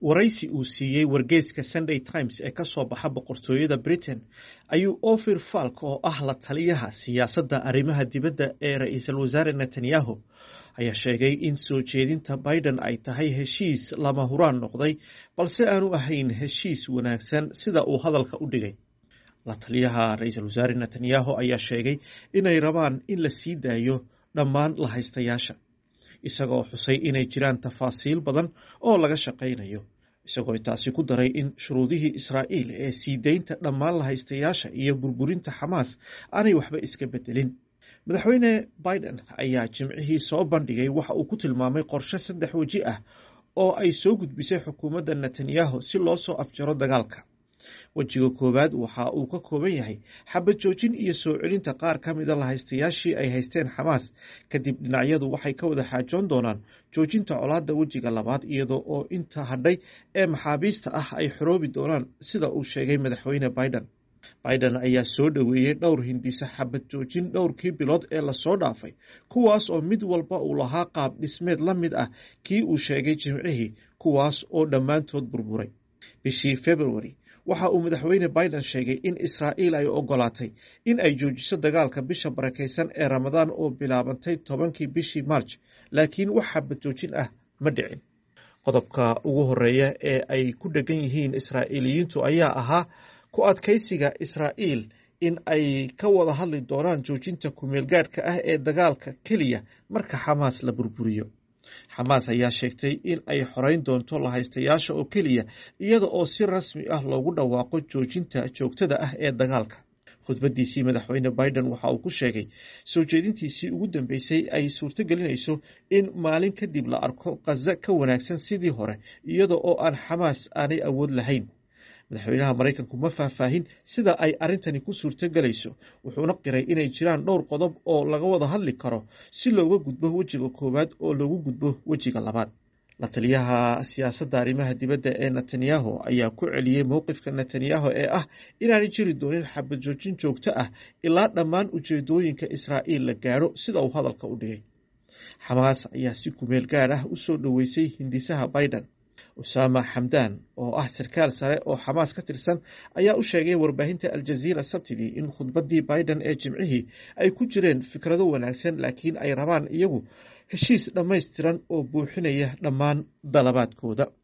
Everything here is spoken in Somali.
waraysi uu siiyey wargeyska sunday times ee ka soo baxa boqortooyada britain ayuu ofir falk oo ah la taliyaha siyaasadda arrimaha dibadda ee ra-iisul wasaare netanyahu ayaa sheegay in soo jeedinta biden ay tahay heshiis lama huraan noqday balse aanu ahayn heshiis wanaagsan sida uu hadalka u dhigay la taliyaha ra-iisul wasaare netanyahu ayaa sheegay inay rabaan in la sii daayo dhammaan la haystayaasha isagoo xusay inay jiraan tafaasiil badan oo laga shaqaynayo isagoo intaasi ku daray in shuruudihii israa'iil ee sii deynta dhammaan la haystayaasha iyo burburinta xamaas aanay waxba iska bedelin madaxweyne biden ayaa jimcihii soo bandhigay waxa uu ku tilmaamay qorshe saddex weji ah oo ay soo gudbisay xukuumadda netanyahu si loo soo afjaro dagaalka wejiga koowaad waxa uu ka kooban yahay xabad joojin iyo soo celinta qaar ka mida lahaystayaashii ay haysteen xamaas kadib dhinacyadu waxay ka wada xaajoon doonaan joojinta colaadda wejiga labaad iyadoo oo inta hadhay ee maxaabiista ah ay xoroobi doonaan sida uu sheegay madaxweyne biden biden ayaa soo dhoweeyey dhowr hindisa xabad joojin dhowrkii bilood ee lasoo dhaafay kuwaas oo mid walba uu lahaa qaab dhismeed la mid ah kii uu sheegay jimcihii kuwaas oo dhammaantood burburay bishii februari waxa uu madaxweyne biden sheegay in israa'iil ay ogolaatay in ay joojiso dagaalka bisha barakaysan ee ramadaan oo bilaabantay tobankii bishii marj laakiin wax xabad joojin ah ma dhicin qodobka ugu horeeya ee ay ku dhegan yihiin israa'iiliyiintu ayaa ahaa ku adkaysiga israa'iil in ay ka wada hadli doonaan joojinta kumeelgaadhka ah ee dagaalka keliya marka xamaas la burburiyo xamaas ayaa sheegtay in ay xoreyn doonto lahaystayaasha oo keliya iyada oo si rasmi ah loogu dhawaaqo joojinta joogtada ah ee dagaalka khudbadiisii madaxweyne biden waxa uu ku sheegay soo jeedintiisii ugu dambeysay ay suurto gelinayso in maalin kadib la arko khaza ka wanaagsan sidii hore iyada oo aan xamaas aanay awood lahayn madaxweynaha maraykanku ma faahfaahin sida ay arrintani ku suurto gelayso wuxuuna qiray inay jiraan dhowr qodob oo laga wada hadli karo si looga gudbo wejiga koowaad oo loogu gudbo wejiga labaad la taliyaha siyaasadda arrimaha dibadda ee netanyahu ayaa ku celiyey mowqifka netanyahu ee ah inaanay jiri doonin xabad joojin joogto ah ilaa dhammaan ujeedooyinka israa'iil la gaadho sida uu hadalka u dhigay xamaas ayaa si kumeel gaad ah u soo dhoweysay hindisaha biden usaama xamdan oo ah sarkaal sare oo xamaas ka tirsan ayaa u sheegay warbaahinta aljaziira sabtidii in khudbaddii biden ee jimcihii ay ku jireen fikrado wanaagsan laakiin ay rabaan iyagu heshiis dhammaystiran oo buuxinaya dhammaan dalabaadkooda